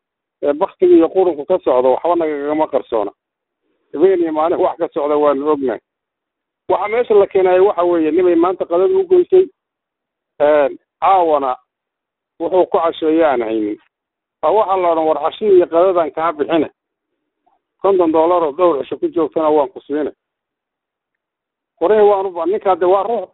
D: ee baktiga iyo qurunku ka socdo waxba nagagama qarsoona habeen iyo maalin wax ka socda waanu ognahay waxa meesha la keenaya waxa weeye nimay maanta qadada u goysay caawana wuxuu ku casheeye aan haynin a waxaa la odhan war cashihi iyo qadadan kaa bixine konton dollar oo dhowr cisho ku joogtana waan ku siina qorahi waanu ninkaa de waa ruux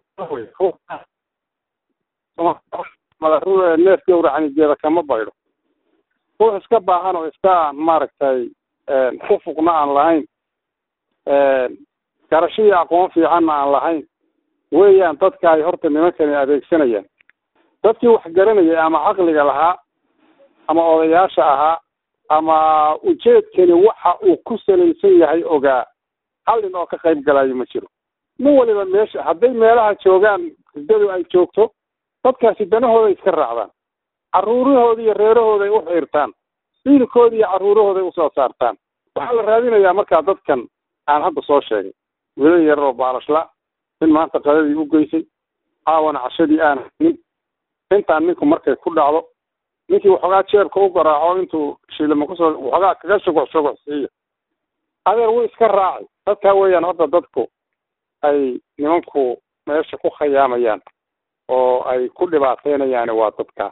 D: madaxru neef gawracanijeeda kama baydho ruux iska baahan oo iska maaragtay xufuqna aan lahayn garasho iyo aqoon fiicanna aan lahayn weeyaan dadka ay horta nimankani adeegsanayaan dadkii wax garanayay ama caqliga lahaa ama odayaasha ahaa ama ujeedkani waxa uu ku salaysan yahay ogaa hallin oo ka qayb galayo ma jiro nin waliba meesha hadday meelaha joogaan hidadu ay joogto dadkaasi danahooda iska raacdaan carruurahooda iyo reerahooda ay u xiirtaan wiilkooda iyo carruurahooda ay usoo saartaan waxaa la raadinayaa markaa dadkan aan hadda soo sheegay wiilal yar oo baalashla nin maanta qadadii u geysay caawana cashadii aan haynin intaan ninku markay ku dhacdo ninkii waxoogaa jeebka u garaaco intuu shilima kusoo waxoogaa kaga shuguc shuguc siiya adeer wuu iska raacay dadkaa weeyaan horta dadku ay nimanku meesha ku khayaamayaan oo ay ku dhibaateynayaani waa dadka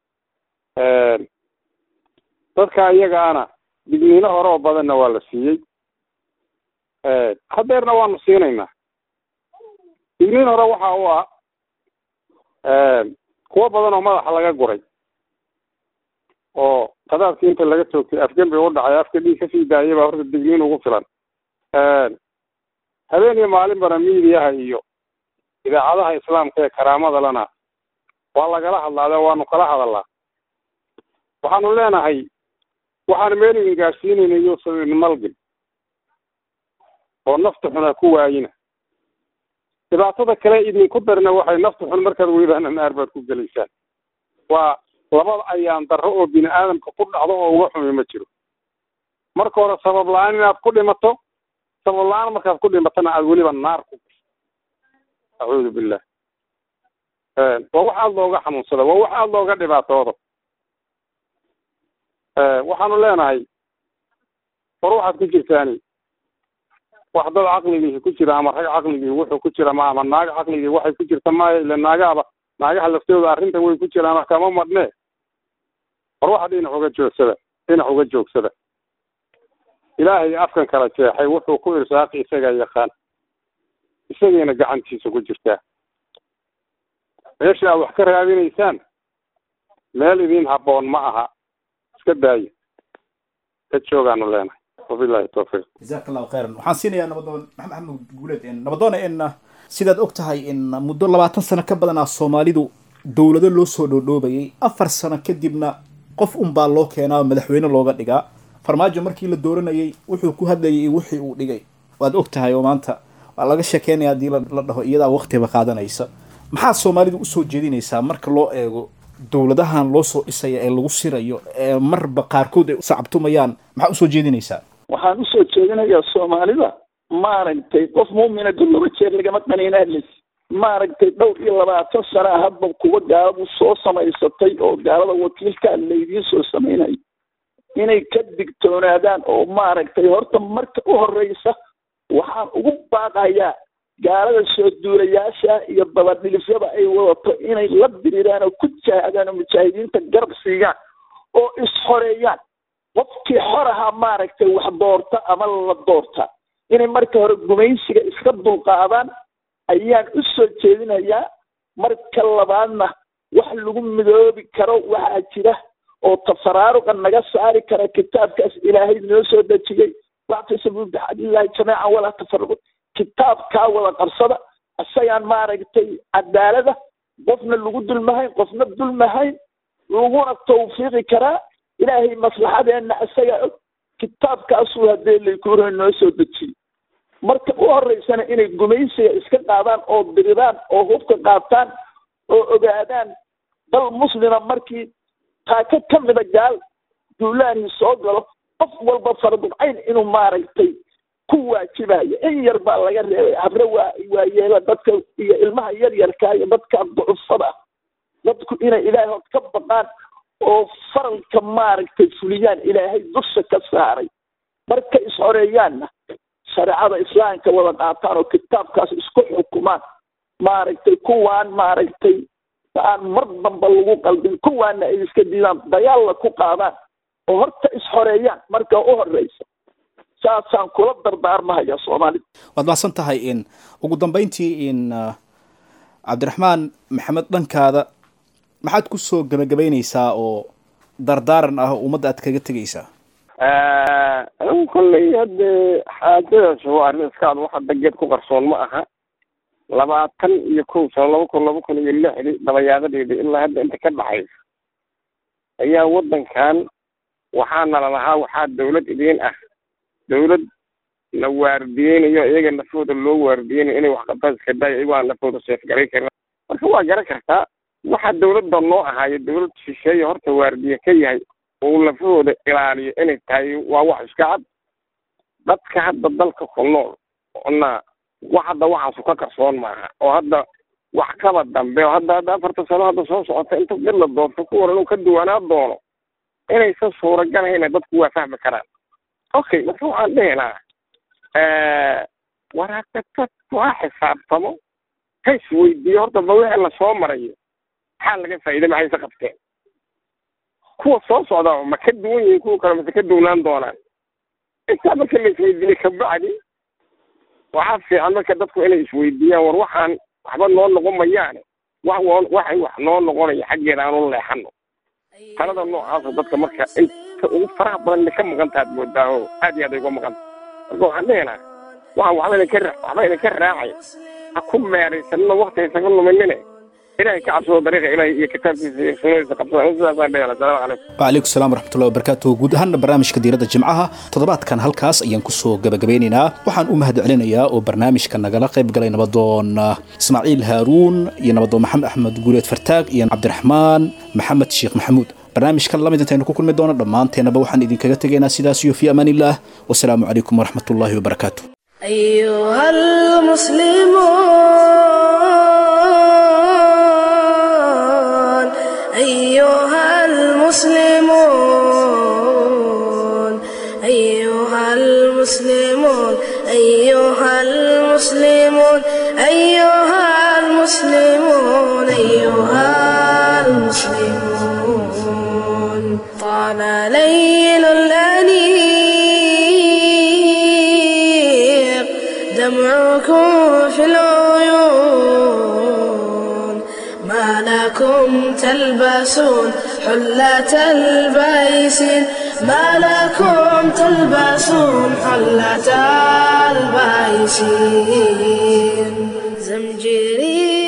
D: dadka iyagaana digniino hore oo badanna waa la siiyey hadeerna waanu siinaynaa digniin hore waxa u ah kuwo badan oo madaxa laga guray oo qadaadkii inta laga toogtay afgembi u dhacay afka dhiig kasii daayay baa horta digniin ugu filan habeen iyo maalinbana miidiyaha iyo idaacadaha islaamka ee karaamada lana waa lagala hadlaade waanu kala hadalnaa waxaanu leenahay waxaanu meel idin gaadhsiinayna yuusan idin malgin oo nafta xun ha ku waayina dhibaatada kale idinku darna waxay nafta xun markaad weydaan naar baad ku gelaysaan waa labada ayaan darro oo bini aadamka ku dhacdo oo uga xumi ma jiro marka hore sabab la-aan inaad ku dhimato sabab la-aan markaad ku dhimatana aad weliba naar ku gasho acuudu billah waa wax aada looga xanuunsada waa wax aada looga dhibaatoodo waxaanu leenahay war waxaad ku jirtaani wax dad caqligii ku jira ama rag caqligii wuxuu ku jira ma ama naag caqligii waxay ku jirta maayo ile naagaaba naagaha laftooda arrinta way ku jiraan kama madhnee war waxa dhinac uga joogsada dhinac uga joogsada ilaahay afkan kala jeexay wuxuu ku irsaaqi isagaa yaqaan isagayna gacantiisa ku jirtaa meesha aad wax ka raadinaysaan meel idiin habboon ma aha iska daayo ka joogaanu leenahay wabillahi tawfiiq
F: jazaak allahu khayran waxaan siinayaa nabadoon maxamed axmed guuleed nabadoona in sidaad og tahay in muddo labaatan sano ka badanaa soomaalidu dowlado loo soo dhoodhoobayay afar sano kadibna qof unbaa loo keenaa madaxweyne looga dhigaa farmaajo markii la dooranayay wuxuu ku hadlayay iyo wixii uu dhigay waad og tahay oo maanta waa laga sheekeynaya haddii la dhaho iyadaa waqtiba qaadanaysa maxaa soomaalidu usoo jeedinaysaa marka loo eego dowladahan loo soo dhisaya ee lagu sirayo ee marba qaarkood ay usacabtumayaan maxaa usoo jeedinaysaa
E: waxaan usoo jeedinayaa soomaalida maaragtay qof muumina dul laba jeer lagama qaniinaadlis maaragtay dhowr iyo labaatan sana hadba kuwa gaaladu soo samaysatay oo gaalada wakiilkaa laydiin soo samaynayo inay ka digtoonaadaan oo maaragtay horta marka u horeysa waxaan ugu baaqayaa gaalada soo duulayaasha iyo dabadhilifyada ay wadato inay la diriiraan oo ku jaahadaan oo mujaahidiinta garab siigaan oo is-xoreeyaan qofkii xor ahaa maaragtay wax doorta ama la doorta inay marka hore gumaysiga iska dulqaadaan ayaan u soo jeedinayaa marka labaadna wax lagu midoobi karo waxaa jira oo tafaraaruqa naga saari kara kitaabkaas ilaahay noo soo dejiyey wactasabu bixadillahi jamiican walaa tafaruqu kitaabkaa wada qabsada isagaan maaragtay cadaalada qofna lagu dulmahayn qofna dulmahayn laguna tawfiiqi karaa ilaahay maslaxadeenna isagaa og kitaabkaasuu haddee laykuro noo soo dejiyey marka u horeysana inay gumaysiga iska qaadaan oo diriraan oo hubka qaataan oo ogaadaan dal muslima markii taaka ka mida gaal duulaanii soo galo qof walba faradubcayn inuu maaragtay ku waajibayo in yar baa laga reebay habre waa waayeela dadka iyo ilmaha yaryarka iyo dadka ducufada ah dadku inay ilaahay hod ka baqaan oo faralka maaragtay fuliyaan ilaahay dusha ka saaray marka is-xoreeyaanna shareecada islaamka wada qaataan oo kitaabkaas isku xukumaan maaragtay kuwaan maaragtay aan mar damba lagu qaldin kuwaana ay iska diidaan dagaalla ku qaadaan oo horta is-xoreeyaan marka u horeysa saasaan kula dardaarmahaya soomaalida
F: waad mahadsan tahay in ugu dambeyntii in cabdiraxmaan maxamed dhankaada maxaad kusoo gebagabeyneysaa oo dardaaran ah ummadda aad kaga tegeysaa
C: anigu kolley hadde xaajadaas waa arrin iskaad wax hadda geed ku qarsoon ma aha labaatan iyo kow sano laba kun laba kun iyo lixdii dabayaadadeeda ilaa hadda inta ka dhaxaysa ayaa waddankan waxaana lalahaa waxaa dawlad idiin ah dawlad la waardiyeynayo iyaga nafooda loo waardiyeynayo inay wax qabtaan iska daayo iyagoo aan nafooda seefgaray karin marka waa garan kartaa waxaa dawladda noo ahaayo dawlad shisheeye horta waardiye ka yahay oo lafahooda ilaaliyo inay tahay waa wax iska cad dadka hadda dalka ku nool na wax hadda waxaasu ka qarsoon maaha oo hadda wax kaba dambe oo hadda hadda afarta sano hadda soo socota inta dad la doonto kuwan inuu ka duwanaa doono inaysan suuragalahayna dadku waa fahmi karaan okay marka waxaan dhihi lahaa waraaqatad waa xisaabtamo ha isweydiiyo horta ba wixii lasoo marayo maxaa laga faa'iiday maxayse qabteen kuwa soo socda ma ka duwan yihiin kuwa kale mase ka duwnaan doonaan intaa marka la isweydiiyey kabacdi waxaa fiican marka dadku inay isweydiiyaan war waxaan waxba noo noqon mayaane wax waxay wax noo noqonaya xaggeeda aanu leexano talada noocaasa dadka marka inta ugu faraha badan ka maqan taad moodaa oo aad iyo aad ay uga maqan marka waxaan dhihinaa waxaan waxba idinka waxba idinka raacay ha ku meeraysanina wakti haysaga luminine ilahay ka cabsado dariiqa ilahay iyo kitaabkiisa iyo sunnadiisa qabsada sidaasaan dhehela asalaamu calaykum
F: وعليكم السلام ورحمة الله وبركاته guud ahaana barnaamijka diiradda jimcaha toddobaadkan halkaas ayaan kusoo gabagabeynaynaa waxaan u mahad celinayaa oo barnaamijka nagala qayb galay nabadoon ah, ismaaciil haaruun iyo nabadoon maxamed axmed guuleed fartaag iyo cabdiraxmaan maxamed sheekh maxamuud barnaamijkan lamid intaynu ku kulmi doono dhammaanteenaba waxaan idinkaga tegaynaa sidaas iyo fi amaan illah wasalaamu calaykum waraxmat ullaahi wabarakaatu
A: أيها المسلمون أيها المسلمون أيها المسلمون أيها المسلمون أيها المسلمون أيها المسلمون طال ليل الأنيق دمعكم في العيون ما لكم تلبسون حلة البيسين ما لكم تلبسون حلة البيسين زمجرير